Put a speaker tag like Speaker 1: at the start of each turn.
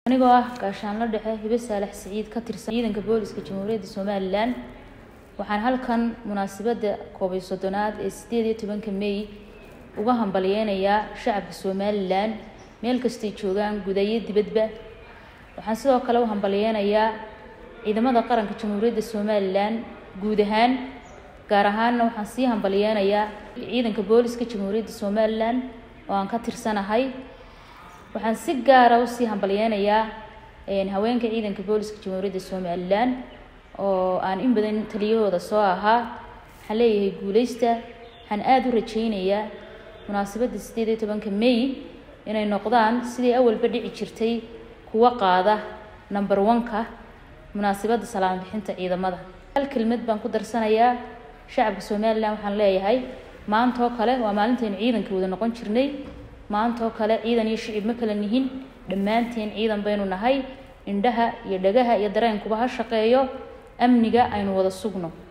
Speaker 1: anigoo ah gaashaanlo dhexe hibe saalax siciid ka tirsan ciidanka booliska jamhuuriyadda somalilan waxaan halkan munaasabadda koob iyo soddonaad ee sideed iyo tobanka may uga hambalyeynayaa shacabka somalilan meel kastay joogaan gudayo dibadba waxaan sidoo kale u hambalyeynayaa ciidamada qaranka jamhuuriyadda somalilan guud ahaan gaar ahaanna waxaan sii hambalyeynayaa ciidanka booliska jamhuuriyadda somalilan oo aan ka tirsanahay waxaan si gaara usii hambalyeynayaa haweenka ciidanka booliska jamhuuriyadda somalilan oo aan in badan taliyahooda soo ahaa waxaan leeyahay guuleysta waxaan aada u rajeynayaa munaasabadda sideed iyo tobanka may inay noqdaan sidii awalba dhici jirtay kuwa qaada number one-ka munaasabadda salaam bixinta ciidamada hal kelmad baan ku darsanayaa shacabka somalilan waxaan leeyahay maanta oo kale waa maalintaynu ciidanka wada noqon jirnay maanta oo kale ciidan iyo shicib ma kala nihin dhammaanteen ciidan baynu nahay indhaha iyo dhagaha iyo dareenkuba ha shaqeeyo amniga aynu wada sugno